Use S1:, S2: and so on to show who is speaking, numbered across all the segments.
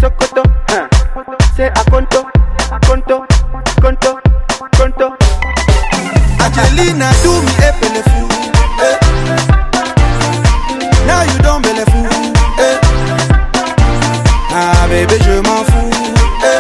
S1: Sokoto, huh. Say Akonto, Akonto, Konto, Konto.
S2: Angelina do me a bellefou. Eh. Now you don't bellefou. Eh. Ah bébé je m'en fous. Eh.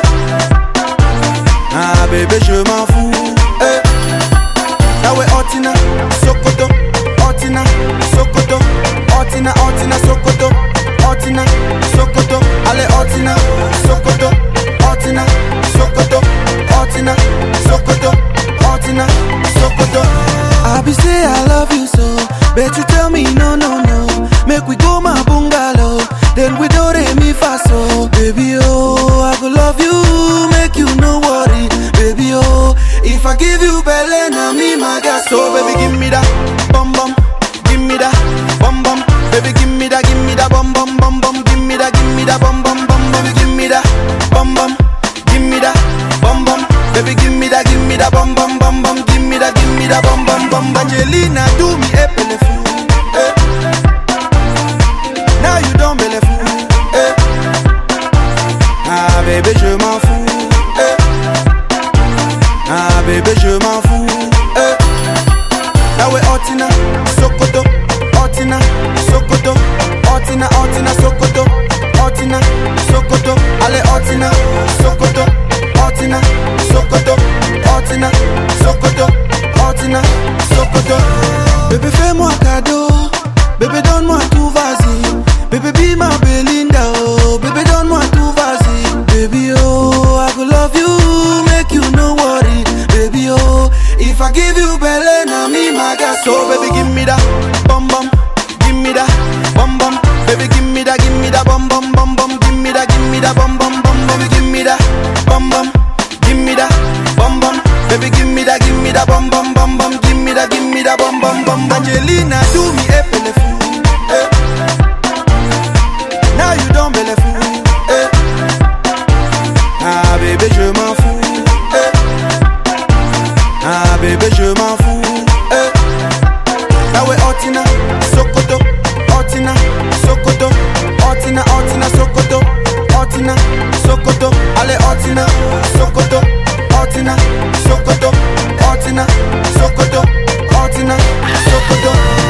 S2: Ah bébé je m'en fous. Eh. Now we Otina, Sokoto, Otina, Sokoto, Otina, Otina, Sokoto, Otina, Sokoto, allez Otina, Sokoto, Otina, Sokoto, Otina, Sokoto, Otina, Sokoto. I be say I love you so, bet you tell me no no no. Make we go my bungalow, then we do re mi fa so. Baby oh, I go love you, make you no worry, baby oh. If I give you belly, now me my gas. So baby give me that bum bum, give me that bum bum. Baby give me that, give me that bum bum bum bum. Give me that, give me that bum bum bum bum. Give me that bum bum, give me that bum bum. Baby give me that, give me that bum bum bum bum. Give me that, give me that bum bum bum. Angelina do me a bellefou. Eh. Now you don't bellefou. Eh. Ah bébé je m'en fous. Eh. Ah bébé je m'en fous. Eh. Now we Otina, Sokoto, Otina, Sokoto, Otina, Otina, Sokoto, Otina, Sokoto, allez Otina, Sokoto, Otina, Sokoto, Otina, Sokoto, Otina, Sokoto. Bébé fais-moi cadeau, bébé donne-moi tout vas-y, bébé be ma Belinda oh, bébé donne-moi tout vas-y, baby oh, I go love you, make you no worry, baby oh, if I give you belly, now me my gas, so baby give me that, bum bum, give me that, bum bum, baby give me that, give me that, bum bum bum bum, give me that, give me that, bum bum bum, baby give me that, bum bum, give me that, bum bum, baby give me that, give me that, bum bum bum bum, give me that, give me that, bum bum bum. Angelina do me a bellefou, eh. Now you don't bellefou, eh. Ah bébé je m'en fous, eh. Ah bébé je m'en fous, eh. Now we Otina, Sokoto, Otina, Sokoto, Otina, Otina, Sokoto, Otina, Sokoto, allez Otina, Sokoto, Otina, Sokoto, Otina, Sokoto, Otina, Sokoto.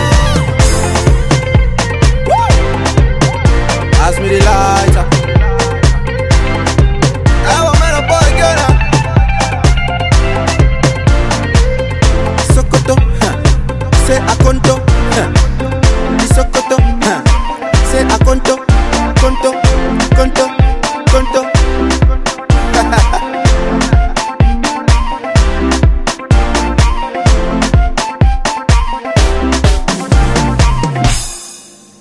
S2: Ask me the lighter. I want man a boy girl. now. Sokoto, huh. say Akonto, huh. Di Sokoto, huh. say Akonto, Konto, Konto, Konto.